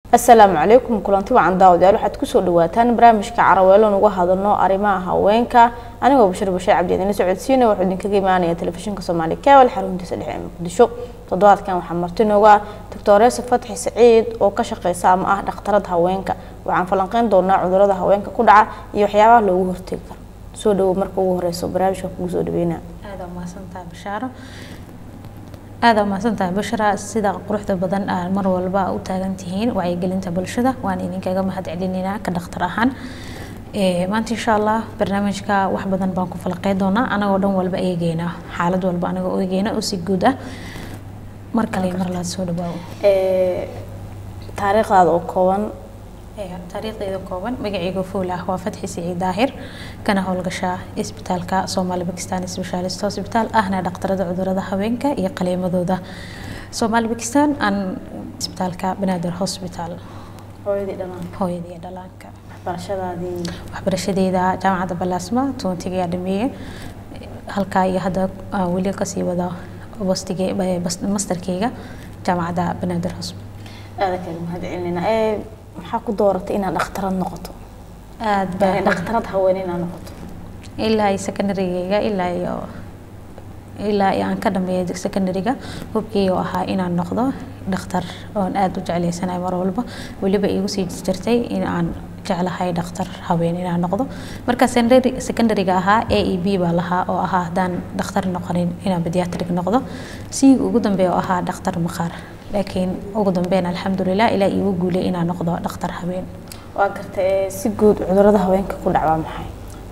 asalaamu calaykum kulanti wacan daawadayaal waxaad kusoo dhawaataan barnaamijka caraweelon uga hadalno arrimaha haweenka anigoo bashir bashiir cabdi idinla socodsiina wuxuu idinkaga imaanaya telefishinka soomaali kabel xaruntiisa dhexe ee muqdisho toddobaadkan waxaa marti nooga ah doctoreesa fatxi saciid oo ka shaqeysa ama ah dhakhtarada haweenka waxaan falanqeyn doonaa cudurada haweenka ku dhaca iyo waxyaabaha loogu hortegi karo soo dhawo marka ugu horeyso barnaamijka kugu soo dhaweynaa aada umahadsantahay bashaaro aada umahadsantahay bashara sida quruxda badan aa mar walba u taagan tihiin wacyigelinta bulshada waan idinkaga mahad celinaynaa ka dhakhtar ahaan maanta insha allah barnaamijka wax badan baan ku falaqey doonaa anagoo dhan walba eegeyna xaalad walba anagoo eegeyna oo si guud ah mar kale mar laad soo dhawaawo taariikhdaada oo kooban taariikhdeeda kooban magacayga fuul ah waa fatxi siciid daahir kana howlgasha isbitaalka soomaali bakistan specialist hospital ahna dhaktarada cudurada haweenka iyo qaliimadooda soomaali bakistan aan isbitaalka banaadir hospital hooyadii dhalaanka hooyadii dhalaanka waxbarashadaadii waxbarashadeeda jaamacadda balaasma toontiga dhameeye halkaa iyo hadda weli kasii wada wastige masterkeyga jaamacadda banaadir hospital aada kaga mahad celinayna ee maxaa ku dooratay inaad dhakhtarad noqoto aad baa dhakhtarad haween inaad noqoto ilaa iyo secondarygeyga ilaa iyo ilaa iyo aan ka dhameeyo secondaryga hubkii oo ahaa inaan noqdo dhakhtar oon aada u jeclaysanahay mar walba weliba igu sii jirtay in aan jeclahay dhakhtar haween inaan noqdo marka secondaryga ahaa a e b baa lahaa oo ahaa haddaan dhakhtar noqonin inaan pediatric noqdo si ugu dambeeya oo ahaa dhakhtar maqaar laakiin ugu dambeyn alxamdulilah ilaa iigu guulay inaan noqdo dhakhtar haween waa gartay si guud cudurada haweenka ku dhacwaa maxay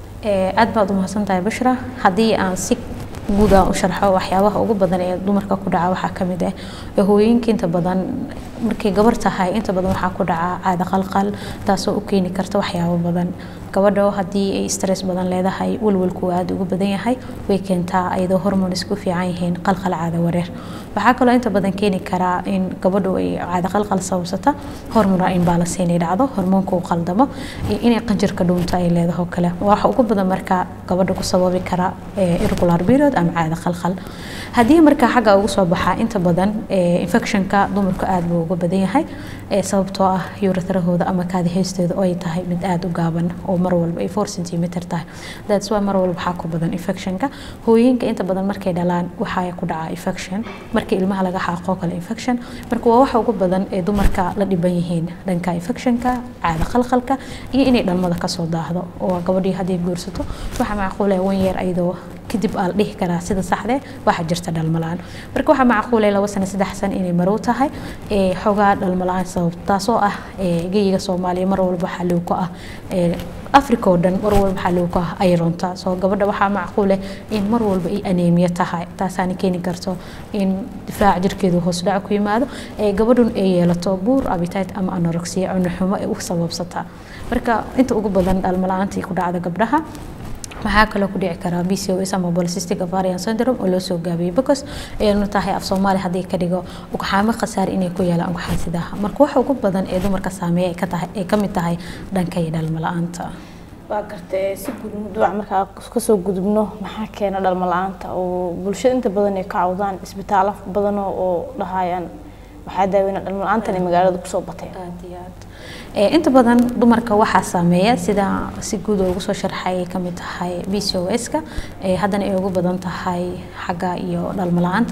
aad baad u mahadsantahay bashra haddii aan si guud aan u sharxo waxyaabaha ugu badan ee dumarka ku dhaca waxaa ka mid ah hooyooyinka inta badan markay gabar tahay inta badan waxaa ku dhaca caada qalqal taasoo u keeni karta waxyaabo badan gabadho haddii ay stress badan leedahay walwalku aada ugu badan yahay way keentaa ayadoo hormones ku fiican yihiin qalqal caada wareer waxaa kaloo inta badan keeni karaa in gabadhu ay caada qalqal sababsata hormona imbalance inay dhacdo hormoonka uu qaldamo iyo inay qanjirka dhuunta ay leedaho kale waxa ugu badan marka gabadha ku sababi kara irregular period ama caada qalqal haddii marka xagga ugu soo baxaa inta badan infectionka dumarku aada buu uga badan yahay sababtoo ah yurathrahooda ama kaadiheysteeda oo ay tahay mid aada u gaaban oo mar walba ay four centimeter tahay that's why mar walba waxaa ku badan infectionka hooyinka inta badan markay dhalaan waxaa ku dhacaa infection markii ilmaha laga xaaqoo kale infection marka waa waxa ugu badan ee dumarka la dhiban yihiin dhanka infectionka caada qalqalka iyo inay dhalmada kasoo daahdo oo gabadhii haddii guursato waxaa macquul ah wan yeer ayadoo kadib aa la dhihi karaa sida saxdee waxaa jirta dhalmalaan marka waxaa macquulay laba sano saddex sano inay marow tahay xoogaa dhalmalaan sabab taasoo ah geyiga soomaaliya mar walba waxaa low ku ah africa oo dhan mar walba waxaa low ku ah ayronta soo gabadha waxaa macquuleh in mar walba ay aneemiya tahay taasaana keeni karto in difaac jirkeedu hoos dhac ku yimaado gabadhun ay yeelato buur abitate ama anorexia cunuxumo ay u sababsataa marka inta ugu badan dhalmala-aantii ku dhacda gabdhaha waxaa kaloo ku dhici karaa PCOS ama polycystic ovarian syndrome oo loo soo gaabiyey because aynu tahay af Soomaali haddii ka dhigo ugxaamo khasaar inay ku yeelaan ugxaansidaha marka waxa ugu badan ee dumarka saameeya ay ka tahay ay ka mid tahay dhanka iyo dhalmo la-aanta waa gartay si guud mawduuca markaa kasoo gudubno maxaa keena dhalmo la-aanta oo bulshada inta badan ay ka cawdaan isbitaallo badan oo dhahayaan waxaa daaweyna dhalmo la-aantan ay magaalada kusoo bateen aad iyo aad inta badan dumarka waxaa saameeya sida si guud ugu soo sharxay ay kamid tahay PCOS-ka haddana ay ugu badan tahay xagga iyo dhalmo la-aanta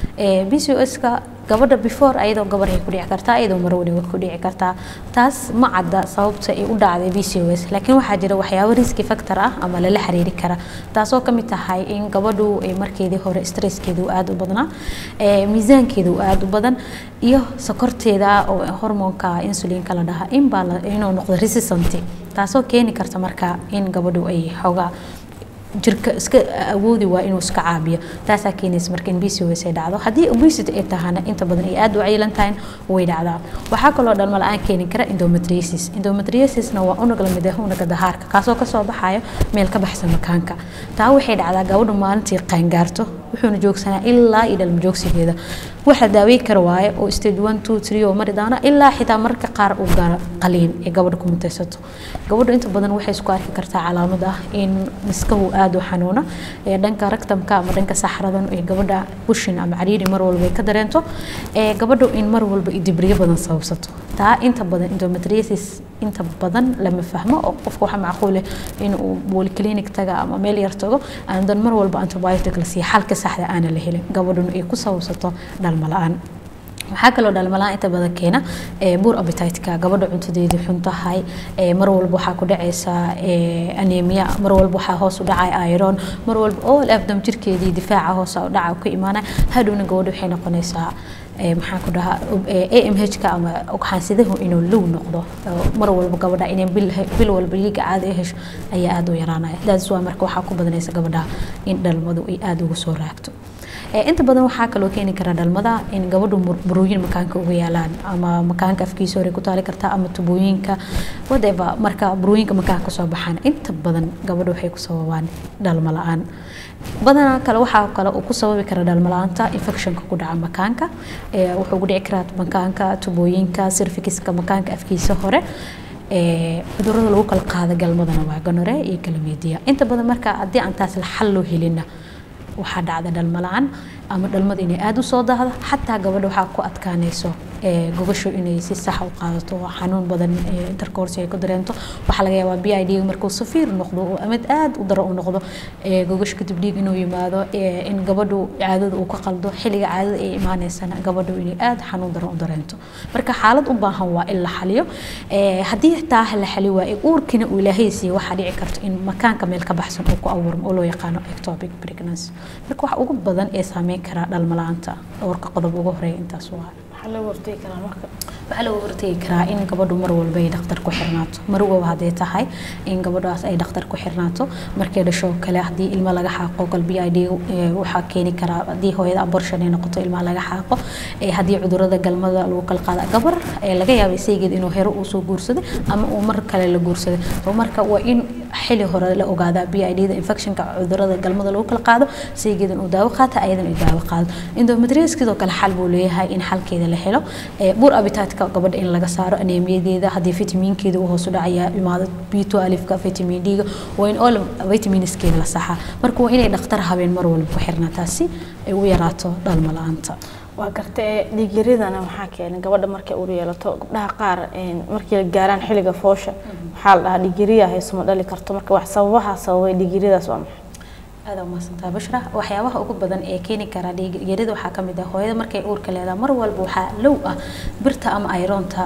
PCOS-ka gabadha before ayadoo gabar ay ku dhici kartaa ayadoo mar waliba ku dhici kartaa taas ma cadda sababta ay u dhacday PCOS laakiin waxaa jira waxyaabo riski factor ah ama lala xiriiri kara taasoo ka mid tahay in gabadhu ay markeedii hore stresskeedu aada u badnaa miisaankeedu aada u badan iyo sokorteeda oo hormoonka insulinka la dhaha in baa inuu noqdo resistant taasoo keeni karta marka in gabadhu ay xoogaa jirka iska awoodi waa inuu iska caabiyo taasaa keenaysa marka in PCOS ay dhacdo haddii obesity ay tahana inta badan ay aada u caylan tahay way dhacdaa waxaa kaloo dhalmo la-aan keeni kara endometriosis endometriosisna waa unug lamid ah unuga dahaarka kaasoo kasoo baxayo meel ka baxsan makaanka taa waxay dhacdaa gabadhu maalintii qaangaarto wuxuuna joogsanaa ilaa iyo dhalma joogsigeeda waxa daaweyn kara waaye oo stage one two three oo mari doona ilaa xitaa mararka qaar uu gaaro qaliin ee gabadha ku mutaysato gabadhu inta badan waxay isku arki kartaa calaamad ah in miskahu aada u xanuuna ee dhanka ragtamka ama dhanka saxradan ee gabadha bushin ama cariiri mar walba ay ka dareento ee gabadhu in mar walba ay dibriyo badan sababsato taa inta badan endometriosis inta badan lama fahmo oo qofka waxaa macquul ah in uu polyclinic taga ama meel yar tago aandan mar walba antibiotic la siiya xalka saxda aana la helin gabadhuna ay ku sababsato dhalmo la-aan waxaa kaloo dhalmalaan inta badan keena buur appetite-ka gabadha cuntadeedii xun tahay mar walba waxaa ku dhacaysa anemia mar walba waxaa hoos u dhacay iron mar walba all afdam jirkeedii difaaca hoos u dhaca ku imaanaya hadhowna gabadha waxay noqonaysaa maxaan ku dhahaa amh-ka ama ogxaansidahu inuu low noqdo mar walba gabadha inay bil walba dhiiga caadi hesho ayaa aada u yaraanaya daas waa marka waxaa ku badanaysa gabadha in dhalmadu ay aada uga soo raagto inta badan waxaa kaloo keeni kara dhalmada in gabadhu burooyin makaanka uga yaalaan ama makaanka afkiisa hore ku taali kartaa ama tubooyinka whatever marka burooyinka makaanka kasoo baxaan inta badan gabadhu waxay ku sababaan dhalmo la-aan badanaa kale waxaa kale uu ku sababi kara dhalmo la-aanta infectionka ku dhaca makaanka wuxuu ku dhici karaa makaanka tubooyinka sirfikiska makaanka afkiisa hore cudurada lagu kala qaada galmadana waa ganore iyo galamediya inta badan marka haddii aan taas xal loo helina waxaa dhacda dhalmo la-aan ama dhalmada inay aada u soo daahdo xataa gabadha waxaa ku adkaanayso gogasho inay si sax u qaadato xanuun badan intercourse ay ku dareento waxaa laga yaabaa b i d markuu safiir noqdo oo amid aada u daro u noqdo gogasho kadib dhiig inuu yimaado in gabadhu caadada uu ka qaldo xilliga caadada ay imaaneysana gabadhu inay aada xanuun daran u dareento marka xaalad u baahan waa in la xaliyo haddii taa la xali waaye uurkina uu ilaahay siiye waxaa dhici karto in makaanka meel ka baxsan uu ku abuurmo oo loo yaqaano ectopic pregnancy marka wax ugu badan ee saameyn karaa dhalmo la-aanta dhowrka qodob ugu horeeya intaas waa waxaa lagu hortegi karaa in gabadhu mar walba ay dhakhtar ku xirnaato marwaba hadday tahay in gabadhaas ay dhakhtar ku xirnaato markay dhasho kale haddii ilmo laga xaaqo gal b i d waxaa keeni karaa haddii hooyada abortion ay noqoto ilmaha laga xaaqo haddii cudurada galmada lagu kala qaada gabar laga yaaba isaygeed inuu hero uu soo guursaday ama uu mar kale la guursaday so marka waa in xili hore la ogaadaa b i d da infectionka cudurada galmada lagu kala qaado saygeedan uu daawo qaata ayadan ay daawo qaado endometrius sidoo kale xal buu leeyahay in xalkeeda la helo buur abitaatka gabadha in laga saaro aneemiyadeeda haddii fitamiinkeeda uu hoos u dhacaya imaado b2 alifka vitamin d-ga waa in all vitaminskeeda la saxaa marka waa inay dhakhtar habeen mar walba ku xirnaataa si ay u yaraato dhalmo la-aanta waa gartee dhiigyaradana waxaa keenay gabadha markay uur yeelato gabdhaha qaar markii la gaaraan xilliga foosha waxaa la dhahaa dhiigyariya haysuma dhali karto marka wax sababaha sababay dhiigyaradaas waa maxay aada umahadsantaha bashra waxyaabaha ugu badan ee keeni kara dhiigyarida waxaa ka mid ah hooyada markay uurka leedahay mar walba waxaa low ah birta ama ayroonta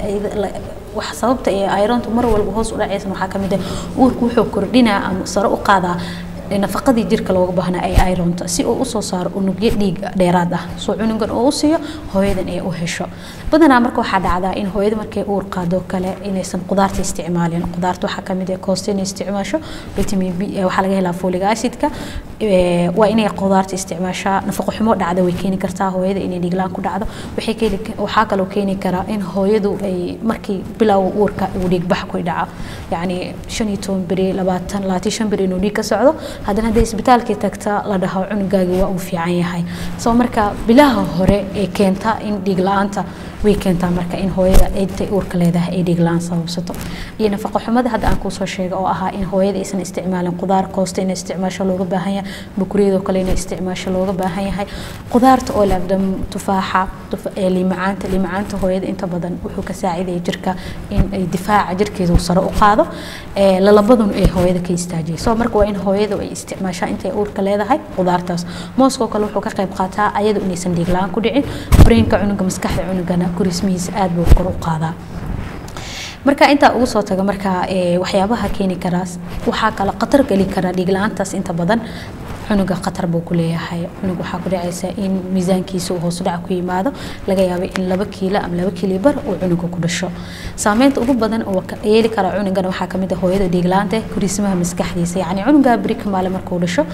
wax sababta ee ayroonta mar walba hoos u dhacaysan waxaa ka mid ah uurku wuxuu kordhinaa ama sare u qaadaa nafaqadii jirka looga baahnaa ay ironta si uu usoo saaro unugyo dhiig dheeraad ah soo cunugan oo u siiyo hooyadan ay u hesho badanaa marka waxaa dhacdaa in hooyada markay uur qaado kale inaysan qudaarta isticmaalin qudaarta waxaa kamid ah koosta inay isticmaasho vitamin b waxaa laga helaa folic acidka waa inay qudaarta isticmaashaa nafaqo xumo dhacda way keeni kartaa hooyada inay dhiiglaan ku dhacdo waxay keeni waxaa kaloo keeni karaa in hooyadu ay markii bilowga uurka uu dhiig bax ku dhaco yacni shan iyo toban beri labaatan labaatan shan beri inuu dhiig ka socdo haddana hadday isbitaalkii tagta la dhaho cunugaagi waa uu fiican yahay soo marka bilaha hore ee keenta in dhiig la-aanta way keentaa marka in hooyada intay uurka leedahay ay dhiig la-aan sababsato iyo nafaqo xumada hadda aan kuusoo sheega oo ahaa in hooyada aysan isticmaalin qudaar koosta inay isticmaasho looga baahan yahay bukuriyadoo kale inay isticmaasho looga baahan yahay qudaarta oo laabdam tufaaxa limacaanta limacaanta hooyada inta badan wuxuu ka saacidaya jirka in ay difaaca jirkeeda uu sare u qaado lalabadun ay hooyada ka istaajiyay soo marka waa in hooyadu ay isticmaashaa intay uurka leedahay qudaartaas mooskoo kale wuxuu ka qayb qaataa ayadu inaysan dhiig la-aan ku dhicin brainka cunuga maskaxda cunugana kurismihiisa aad buu kor u qaadaa marka intaa ugu soo taga marka waxyaabaha keeni karaas waxaa kale khatar geli kara dhiig la-aantaas inta badan cunuga khatar buu ku leeyahay cunug waxaa ku dhacaysa in miisaankiisa uu hoos dhac ku yimaado laga yaabo in laba kiilo ama laba kiilo bar uu cunuga ku dhasho saameynta ugu badan oo yeeli kara cunugana waxaa kamid ah hooyada dhiiglaanta kurismaha maskaxdiisa yacni cunuga beri kamaale markuu dhasho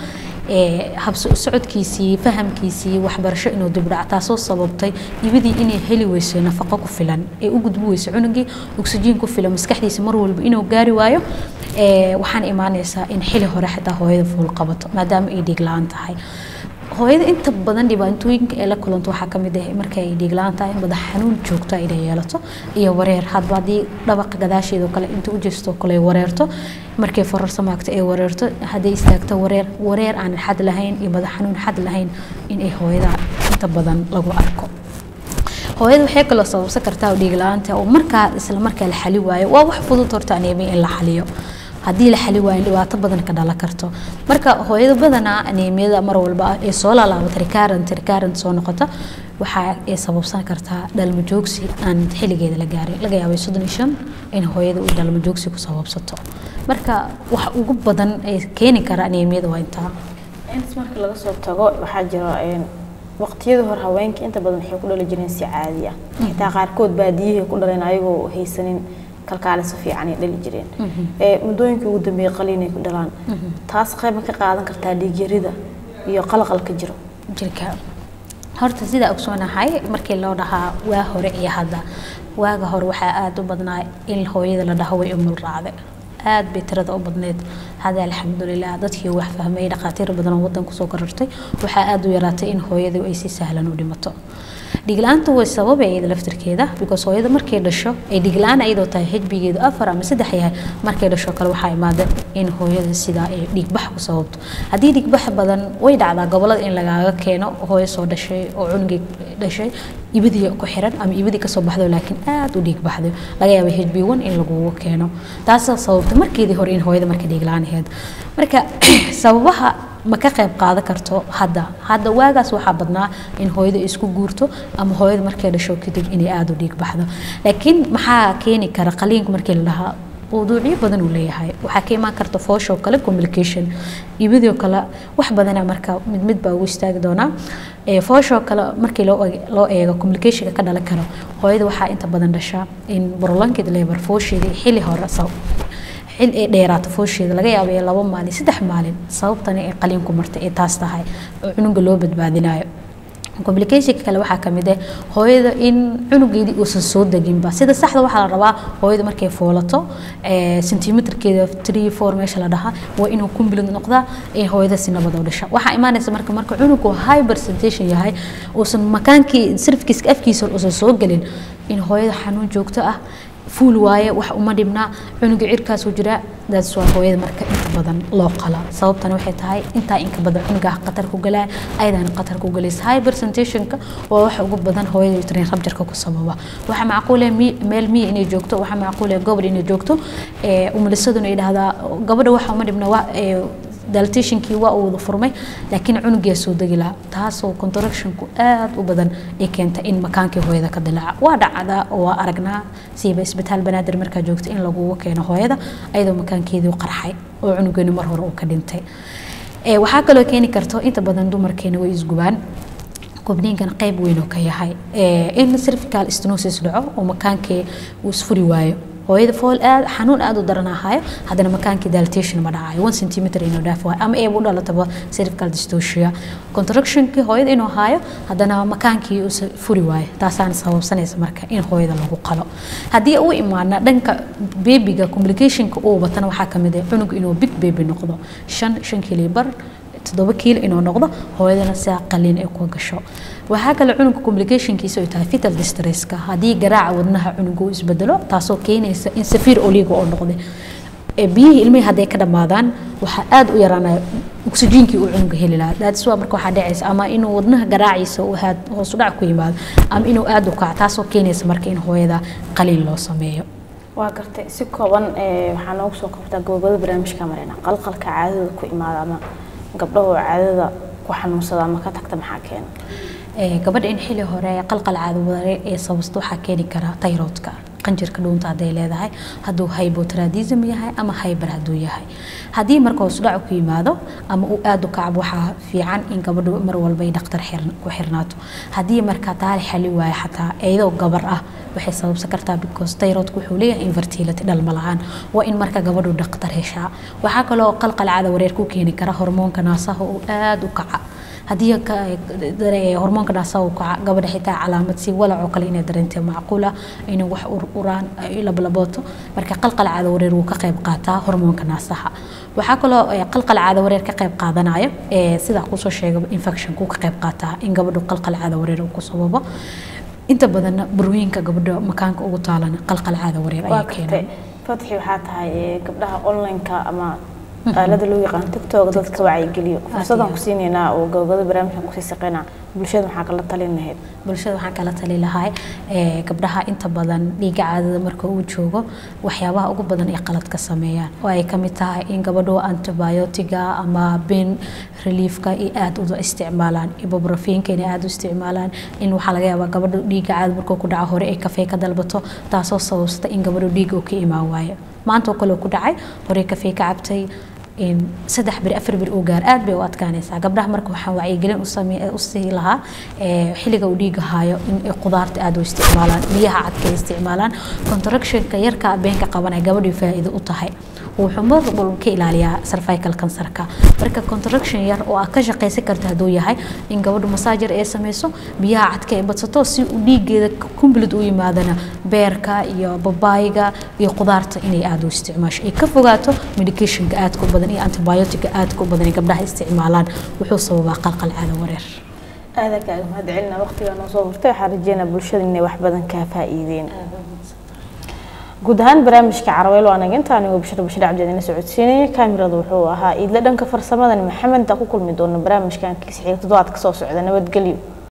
habsocodkiisii fahamkiisii waxbarasho inuu dibdhac taasoo sababtay ibadii inay heli weyso nafaqo ku filan ee u gudbi weyso cunugii oksijiin ku filan maskaxdiisa mar walba inuu gaari waayo waxaan imaanaysaa in xili hore xitaa hooyada fuul qabato maadaama ay dhiig la-aan tahay hooyada inta badan dhibaatooyinka ee la kulanto waxaa ka mid ah markay dhiiglaan tahay madax xanuun joogto inay yeelato iyo wareer hadba haddii dhabaqa gadaasheeda oo kale inta u jeesto kale wareerto markay forarsa maagto ay wareerto hadday istaagto wareer wareer aan xad lahayn iyo madax xanuun xad lahayn inay hooyada inta badan lagu arko hooyada waxay kaloo sababsan kartaa dhiig la-aanta oo markaa isla markaa la xali waayo waa wax fudud horta aneemiya in la xaliyo haddii la xali waayo dhibaato badan ka dhalan karto marka hooyada badanaa aneemiyada mar walba ee soo laalaabata recurrent recurrent soo noqota waxa ay sababsan kartaa dhalmo joogsi aan xilligeeda la gaarin laga yaabay soddon iyo shan in hooyada uu dhalmo joogsi ku sababsato marka wax ugu badan ee keeni kara aneemiyada waa intaa intaas marka laga soo tago waxaa jira waqtiyadii hore haweenka inta badan waxay ku dhali jireen si caadi ah xitaa qaarkood baadiyahay ku dhaleen ayagoo haysanin kalkaale si fiican ay dhali jireen muddooyinkii ugu dambeeyay qaliinay ku dhalaan taas qayb ma ka qaadan kartaa dhiigyarida iyo qalqalka jiro jirka horta sidaa ogsoonahay markii loo dhahaa waa hore iyo hadda waaga hore waxaa aada u badnaa in hooyada la dhaho way umul raacde aad bay tirada u badneed hadda alxamdulilah dadkii wax fahmay dhakhaatiir badan oo wadan kusoo korortay waxaa aada u yaraatay in hooyadu ay si sahlan u dhimato dhigla-aanta way sababay iyada laftirkeeda because hooyada markay dhasho ay dhigla-aan iyadoo tahay hejbigeedu afar ama saddex yahay markay dhasho kale waxaa imaada in hooyada sidaa ay dhiigbax ku sababto haddii dhiigbax badan way dhacdaa gobolada in lagaaga keeno hooyo soo dhashay oo cunugii dhashay ibadii ku xiran ama ibadii kasoo baxdo laakiin aada u dhiig baxday laga yaaba hb one in lagugu keeno taasaa sababta markeedii hore in hooyada marka dhiigla-aan ahayd marka sababaha ma ka qayb qaadan karto hadda hadda waagaas waxaa badnaa in hooyada isku guurto ama hooyada markay dhasho kadib inay aada u dhiig baxdo laakiin maxaa keeni kara qaliinka markii la dhahaa mawduucyo badan uu leeyahay waxaa ka imaan karta foosho kale communication ibadoo kale wax badana marka mid mid baa ugu istaagi doonaa foosho kale markii loo eego communicationka ka dhalan karo hooyada waxaa inta badan dhashaa in prolonged labor foosheeda xilli hore xil ay dheeraato foosheeda laga yaabo ee labo maalin saddex maalin sababtana ay qaliinku martay ay taas tahay oo cunuga loo badbaadinayo complicationka kale waxaa kamid ah hooyada in cunugeedii uusan soo deginba sida saxda waxaa la rabaa hooyada markay foolato centimeterkeeda three four meesha la dhahaa waa inuu kumbilid noqdaa ee hooyada si nabad u dhasha waxaa imaanaysa marka marka cunugu high percentation yahay uusan makaankii sirfkiiska afkiisa uusan soo gelin in hooyada xanuun joogto ah fuul waaye wax uma dhibnaa cunuga cirkaasuu jiraa daas waa hooyada marka inta badan loo qala sababtana waxay tahay intaa inka badan cunugaa khatar ku galaa ayadaana khatar ku galaysa high presentationka waa waxa ugu badan hooyada utrain rabjarka ku sababa waxaa macquule meel miya inay joogto waxaa macquule gobol inay joogto umalisaduna ay dhahdaa gabadha waxa uma dhibna waa daltationkii waa uu wada furmay laakiin cunugaa soo degi lahaa taasoo contractionku aad u badan ay keenta in makaankii hooyada ka dilaaca waa dhacdaa oo waa aragnaa siiba isbitaal banaadir markaa joogta in lagugu keeno hooyada ayadoo makaankeedii qarxay oo cunugeeni mar hore uu ka dhintay waxaa kaloo keeni karto inta badan dumarkeena way isgubaan gubniinkan qayb weyn oo ka yahay in cervical stenosis dhaco oo makaankii uu isfuri waayo hooyada fool aad xanuun aad u daranaahayo haddana makaankii daltation ma dhacayo one centimeter inuu dhaaf waayo ama eeba u dhalataba cervical dystocia contractionkii hooyada inuu haayo haddana makaankii uu furi waayo taasaana sababsanaysa marka in hooyada lagu qalo haddii u imaana dhanka beebiga complicationka uu batana waxaa kamid ah cunug inuu big baby noqdo shan shan kili bar toddoba kiilo inuu noqdo hooyadana sidaa qaliin ay ku gasho waxaa kale cunuga complicationkiisa ay tahay fetal distresska haddii garaaca wadnaha cunuga uu isbedelo taasoo keenaysa in safiir oliga oo noqday biyihii ilmihii hadday ka dhammaadaan waxaa aada u yaraanaya oksijiinkii uu cunuga heli lahaa daadis waa marka waxaa dhacaysa ama inuu wadnaha garaaciisa uu aad hoos u dhac ku yimaado ama inuu aada u kaco taasoo keenaysa marka in hooyada qaliin loo sameeyo waa gartay si kooban waxaa noogu soo qabtaa gabagabada barnaamijka mareyna qalqalka caadada ku imaada ama gabdhahu caadada ku xanuunsada ama ka tagta maxaa keena gabadha in xili hore qalqal caadaware ee sababsta waxaa keeni kara tayroodka qanjirka dhuunta hadday leedahay hadduu hybotiradism yahay ama hyber hadduu yahay haddii marka hoos dhac ku yimaado ama uu aada u kacab waxaa fiican in gabadhu mar walba ay dhakhtar ku xirnaato haddii marka taali xali waayo xataa iyadoo gabar ah waxay sababsan kartaa because tayroodku wuxuu leeyahay infertility dhalma la-aan waa in marka gabadhu dhakhtar heshaa waxaa kaloo qalqal caada wareer ku keeni kara hormoonka naasaha uu aada u kaca haddii hormoonka naasaha uu kaca gabadha xitaa calaamad si walac oo kale inay dareentay macquul ah inay wax uraan lablabooto marka qalqal caada wareer wuu ka qayb qaataa hormoonka naasaha waxaa kaloo qalqal caada wareer ka qayb qaadanayo sidaa kusoo sheegaba infectionku ka qayb qaataa in gabadhu qalqal caada wareer uu ku sababo inta badanna burooyinka gabadha makaanka ugu taalana qalqal caada wareer ayaa keenay fatxi waxaa tahay gabdhaha online-ka ama aalada loo yaqaan tiktok dadka wacyigeliyo fursadan ku siinaynaa oo gabagabada barnaamijkan kusii saqeynaa bulshada maxaa kala talin lahayd bulshada waxaan kala tali lahay gabdhaha inta badan dhiiga caadada marka uu joogo waxyaabaha ugu badan ay qalad ka sameeyaan oo ay kamid tahay in gabadhu antibiotiga ama ben reliefka ay aada u isticmaalaan ibuprofiinka inay aada u isticmaalaan in waxaa laga yaabaa gabadhu dhiiga caada markuu ku dhaco hore ay kafee ka dalbato taasoo sababsata in gabadhu dhiiga uu ka imaan waayo maanta oo kale ku dhacay hore kafee ka cabtay saddex bir afar bir uu gaar aad bay u adkaanaysaa gabdhaha marka waxaan wacyigelin u sii lahaa xilliga uu dhiiga haayo in ay qudaarta aad u isticmaalaan biyaha cadka ay isticmaalaan contractionka yarka beenka qabanaya gabadhii faa'iido u tahay wuxuu mar walba ka ilaaliyaa cervical cancerka marka contraction yar oo aad ka shaqaysan karta hadduu yahay in gabadhu masaajar ay samayso biyaha cadka ay badsato si uu dhiigeeda complete u yimaadana beerka iyo babaayga iyo qudaarta inay aada u isticmaasho ay ka fogaato medicationka aadka u badan iyo antibiotica aadka u badan ay gabdhaha isticmaalaan wuxuu sababaa qalqal caada wareer aada kaaga mahad celina waqtigaa noo soo hortay waxaan rajeynaa bulshada inay wax badan kaa faa'iideen guud ahaan barnaamijka caraweel waa anaga inta anigoo bashir bashir cabdiyadina socodsiinaya kaamirada wuxuu ahaa iidla dhanka farsamadani maxamed ku kulmi doona barnaamijkan kiisa xiga toddobaad ka soo socda nabadgelyo